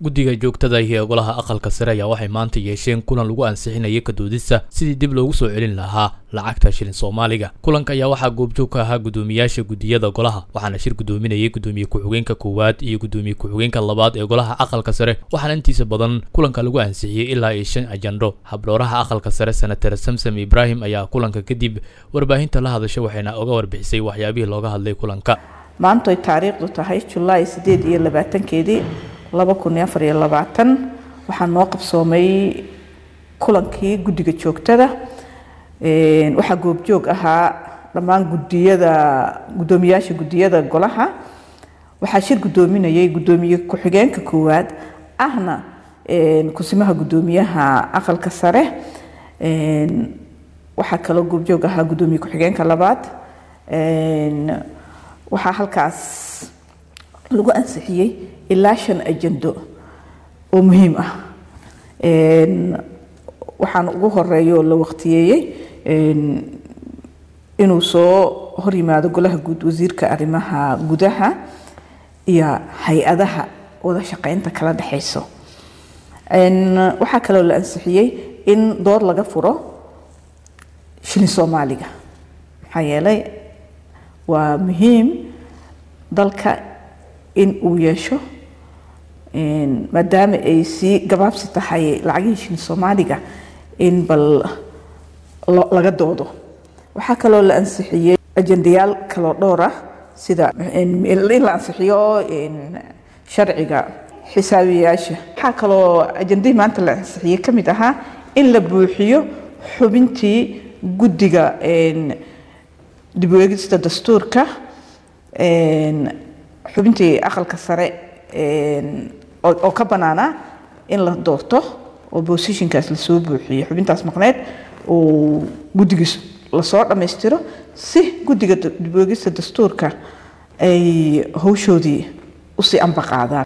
guddiga joogtada iyo golaha aqalka sare ayaa waxay maanta yeesheen kulan lagu ansixinayay kadoodista sidii dib loogu soo celin lahaa lacagta shilin soomaaliga kulanka ayaa waxaa goobjoog ka ahaa guddoomiyaasha guddiyada golaha waxaana shir guddoominayay guddoomiye ku-xigeenka koowaad iyo guddoomiye ku-xigeenka labaad ee golaha aqalka sare waxaana intiisa badan kulanka lagu ansixiyey ilaa iyo shan ajandho habdhooraha aqalka sare senatar samsam ibraahim ayaa kulanka kadib warbaahinta la hadasha waxayna oga warbixisay waxyaabihii looga hadlay kulanka maantu ay taariikhdu tahay julaay sideed iyo labaatankeedii laba kun iyo afar iyo labaatan waxaa noo qabsoomay kulankii guddiga joogtada waxaa goobjoog ahaa dhammaan gudiyada guddoomiyaasha guddiyada golaha waxaa shir guddoominayay guddoomiye ku-xigeenka koowaad ahna kusimaha guddoomiyaha aqalka sare waxaa kaloo goobjoog ahaa guddoomiye ku-xigeenka labaad waxaa halkaas lagu ansixiyey ilaa shan ajando oo muhiim ah waxaan ugu horeeya oo la waqtiyeeyey inuu soo hor yimaado golaha guud wasiirka arrimaha gudaha iyo hay-adaha wada shaqeynta kala dhexeyso waxaa kaloo la ansixiyey in door laga furo shilin soomaaliga maxaa yeelay waa muhiim dalka in uu yeesho maadaama ay sii gabaabsi tahay lacagihii shilin soomaaliga in bal laga doodo waxaa kaloo la ansixiyey ajendayaal kaloo dhowr ah sida in la ansixiyo sharciga xisaabiyaasha waxaa kaloo ajendihii maanta la ansixiyey ka mid ahaa in la buuxiyo xubintii guddiga dib u eegista dastuurka xubintii aqalka sare oo ka banaanaa in la doorto oo bosishinkaas lasoo buuxiyo xubintaas maqneed oo guddigiis lasoo dhammaystiro si guddiga dib u eegista dastuurka ay howshoodii usii ambaqaadaan